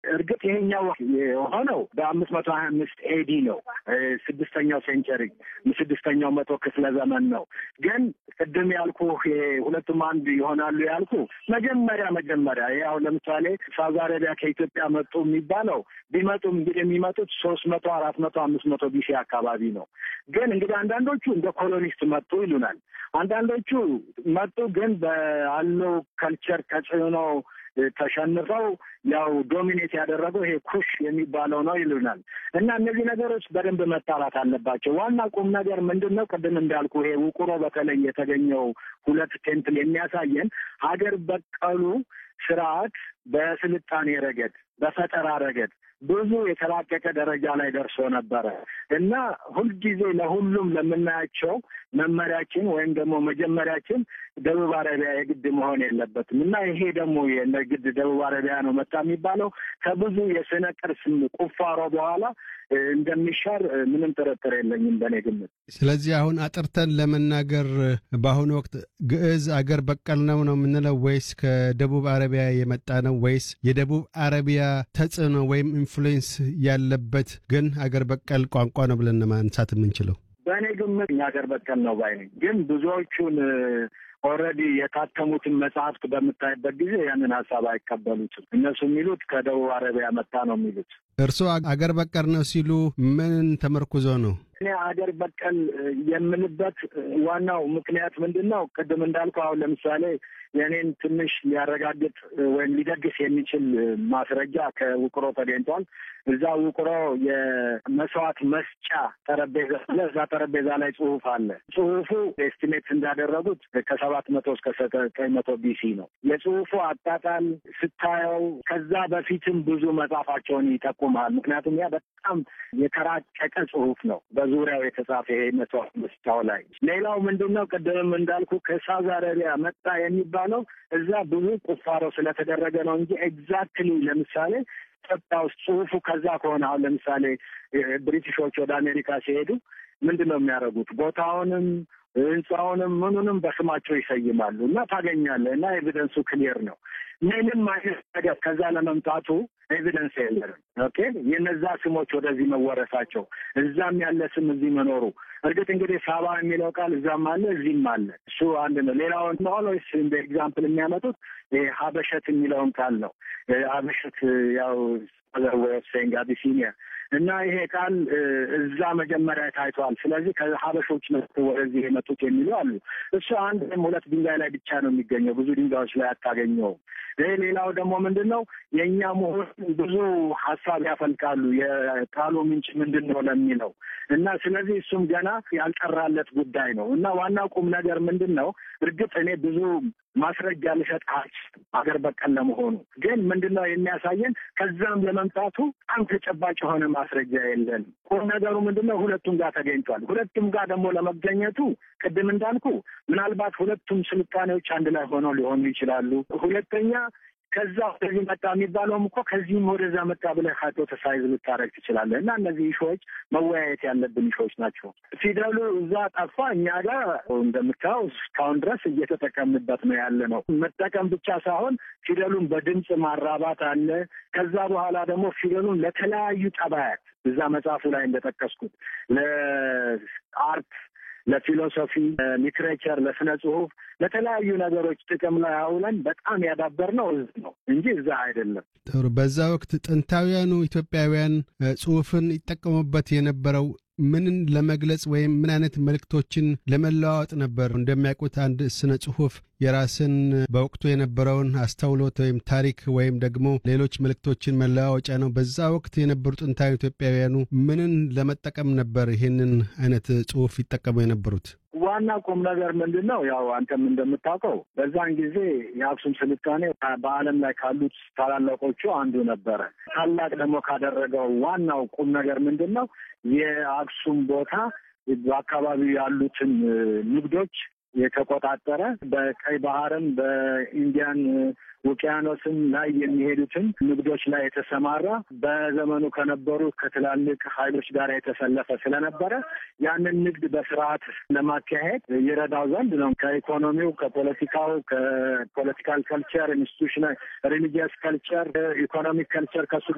እርግጥ ይሄኛው የሆነው በአምስት መቶ ሀያ አምስት ኤዲ ነው። ስድስተኛው ሴንቸሪ ስድስተኛው መቶ ክፍለ ዘመን ነው። ግን ቅድም ያልኩ ሁለቱም አንድ ይሆናሉ ያልኩ መጀመሪያ መጀመሪያ ያው ለምሳሌ ሳውዲ አረቢያ ከኢትዮጵያ መጡ የሚባለው ቢመጡም እንግዲህ የሚመጡት ሶስት መቶ አራት መቶ አምስት መቶ ቢሲ አካባቢ ነው። ግን እንግዲህ አንዳንዶቹ እንደ ኮሎኒስት መጡ ይሉናል። አንዳንዶቹ መጡ ግን ባለው ከልቸር ተጽዕኖ ተሸንፈው ያው ዶሚኔት ያደረገው ይሄ ኩሽ የሚባለው ነው ይሉናል። እና እነዚህ ነገሮች በደንብ መጣራት አለባቸው። ዋና ቁም ነገር ምንድን ነው? ቅድም እንዳልኩ ይሄ ውቁሮ በተለይ የተገኘው ሁለት ቴምፕል የሚያሳየን ሀገር በቀሉ ስርዓት በስልጣኔ ረገድ፣ በፈጠራ ረገድ ብዙ የተላቀቀ ደረጃ ላይ ደርሶ ነበረ እና ሁልጊዜ ለሁሉም ለምናያቸው መመሪያችን ወይም ደግሞ መጀመሪያችን ደቡብ አረቢያ የግድ መሆን የለበትም እና ይሄ ደግሞ የግድ ደቡብ አረቢያ ነው መጣ የሚባለው ከብዙ የስነ ቅርስ ቁፋሮ በኋላ እንደሚሻር ምንም ጥርጥር የለኝም በእኔ ግምት። ስለዚህ አሁን አጥርተን ለመናገር በአሁኑ ወቅት ግዕዝ አገር በቀል ነው ነው የምንለው ወይስ ከደቡብ አረቢያ የመጣ ነው ወይስ የደቡብ አረቢያ ተጽዕኖ ወይም ኢንፍሉዌንስ ያለበት ግን አገር በቀል ቋንቋ ነው ብለን ማንሳት የምንችለው? በእኔ ግምት አገር በቀል ነው ባይ ነኝ። ግን ብዙዎቹን ኦልሬዲ የታተሙትን መጽሐፍት በምታይበት ጊዜ ያንን ሀሳብ አይቀበሉትም። እነሱ የሚሉት ከደቡብ አረቢያ መጣ ነው የሚሉት። እርስዎ አገር በቀል ነው ሲሉ ምን ተመርኩዞ ነው? እኔ አገር በቀል የምልበት ዋናው ምክንያት ምንድን ነው? ቅድም እንዳልኩ አሁን ለምሳሌ የእኔን ትንሽ ሊያረጋግጥ ወይም ሊደግስ የሚችል ማስረጃ ከውቅሮ ተገኝቷል። እዛ ውቅሮ የመስዋዕት መስጫ ጠረጴዛ አለ። እዛ ጠረጴዛ ላይ ጽሁፍ አለ። ጽሁፉ ኤስቲሜት እንዳደረጉት ከሰባት መቶ እስከ ዘጠኝ መቶ ቢሲ ነው። የጽሁፉ አጣጣል ስታየው ከዛ በፊትም ብዙ መጻፋቸውን ይጠቁማል። ምክንያቱም ያ በጣም የተራቀቀ ጽሁፍ ነው በዙሪያው የተጻፈ ይሄ መስዋዕት መስጫው ላይ። ሌላው ምንድን ነው ቅድምም እንዳልኩ ከሳውዲ አረቢያ መጣ የሚባለው እዛ ብዙ ቁፋሮ ስለተደረገ ነው እንጂ ኤግዛክትሊ ለምሳሌ ኢትዮጵያ ውስጥ ጽሁፉ ከዛ ከሆነ አሁን ለምሳሌ ብሪቲሾች ወደ አሜሪካ ሲሄዱ ምንድን ነው የሚያደርጉት? ቦታውንም ህንፃውንም ምኑንም በስማቸው ይሰይማሉ እና ታገኛለህ እና ኤቪደንሱ ክሊየር ነው። ምንም አይነት ነገር ከዛ ለመምጣቱ ኤቪደንስ የለንም። ኦኬ የነዛ ስሞች ወደዚህ መወረሳቸው እዛም ያለ ስም እዚህ መኖሩ እርግጥ እንግዲህ ሳባ የሚለው ቃል እዛም አለ እዚህም አለ። እሱ አንድ ነው። ሌላውን ኦልዌይስ እንደ ኤግዛምፕል የሚያመጡት ሀበሸት የሚለውን ቃል ነው። ሀበሸት ያው ሴንግ አቢሲኒያ እና ይሄ ቃል እዛ መጀመሪያ ታይቷል። ስለዚህ ከሀበሾች መጥተው ወደዚህ የመጡት የሚሉ አሉ። እሱ አንድ ወይም ሁለት ድንጋይ ላይ ብቻ ነው የሚገኘው፣ ብዙ ድንጋዮች ላይ አታገኘውም። ይህ ሌላው ደግሞ ምንድን ነው የእኛ መሆን ብዙ ሀሳብ ያፈልቃሉ። የቃሉ ምንጭ ምንድን ነው ለሚለው እና ስለዚህ እሱም ገና ያልጠራለት ጉዳይ ነው እና ዋናው ቁም ነገር ምንድን ነው እርግጥ እኔ ብዙ ማስረጃ ልሰጥ አልችልም አገር በቀል ለመሆኑ ግን ምንድን ነው የሚያሳየን ከዛም ለመምጣቱ በጣም ተጨባጭ የሆነ ማስረጃ የለንም። ቁም ነገሩ ምንድን ነው ሁለቱም ጋር ተገኝቷል። ሁለቱም ጋር ደግሞ ለመገኘቱ ቅድም እንዳልኩ ምናልባት ሁለቱም ስልጣኔዎች አንድ ላይ ሆነው ሊሆኑ ይችላሉ። ሁለተኛ ከዛ ወደዚህ መጣ የሚባለውም እኮ ከዚህም ወደዛ መጣ ብለህ ሃይፖተሳይዝ ልታደርግ ትችላለህ። እና እነዚህ ኢሾዎች መወያየት ያለብን ኢሾዎች ናቸው። ፊደሉ እዛ ጠፋ፣ እኛ ጋር እንደምታየው እስካሁን ድረስ እየተጠቀምንበት ነው ያለ ነው። መጠቀም ብቻ ሳይሆን ፊደሉን በድምፅ ማራባት አለ። ከዛ በኋላ ደግሞ ፊደሉን ለተለያዩ ጠባያት እዛ መጽሐፉ ላይ እንደጠቀስኩት ለአርት ለፊሎሶፊ፣ ሊትሬቸር፣ ለስነ ጽሁፍ፣ ለተለያዩ ነገሮች ጥቅም ላይ አውለን በጣም ያዳበርነው እዚህ ነው እንጂ እዛ አይደለም። ጥሩ። በዛ ወቅት ጥንታውያኑ ኢትዮጵያውያን ጽሁፍን ይጠቀሙበት የነበረው ምንን ለመግለጽ ወይም ምን አይነት መልእክቶችን ለመለዋወጥ ነበር? እንደሚያውቁት አንድ ስነ ጽሁፍ የራስን በወቅቱ የነበረውን አስተውሎት ወይም ታሪክ ወይም ደግሞ ሌሎች መልእክቶችን መለዋወጫ ነው። በዛ ወቅት የነበሩ ጥንታዊ ኢትዮጵያውያኑ ምንን ለመጠቀም ነበር ይህንን አይነት ጽሁፍ ይጠቀሙ የነበሩት? ዋና ቁም ነገር ምንድን ነው? ያው አንተም እንደምታውቀው በዛን ጊዜ የአክሱም ስልጣኔ በዓለም ላይ ካሉት ታላላቆቹ አንዱ ነበረ። ታላቅ ደግሞ ካደረገው ዋናው ቁም ነገር ምንድን ነው? የአክሱም ቦታ በአካባቢው ያሉትን ንግዶች የተቆጣጠረ በቀይ ባህርም በኢንዲያን ውቅያኖስም ላይ የሚሄዱትን ንግዶች ላይ የተሰማራ በዘመኑ ከነበሩ ከትላልቅ ኃይሎች ጋር የተሰለፈ ስለነበረ ያንን ንግድ በስርዓት ለማካሄድ ይረዳው ዘንድ ነው። ከኢኮኖሚው፣ ከፖለቲካው፣ ከፖለቲካል ከልቸር፣ ኢንስቲቱሽናል ሪሊጂየስ ከልቸር፣ ኢኮኖሚክ ከልቸር ከሱ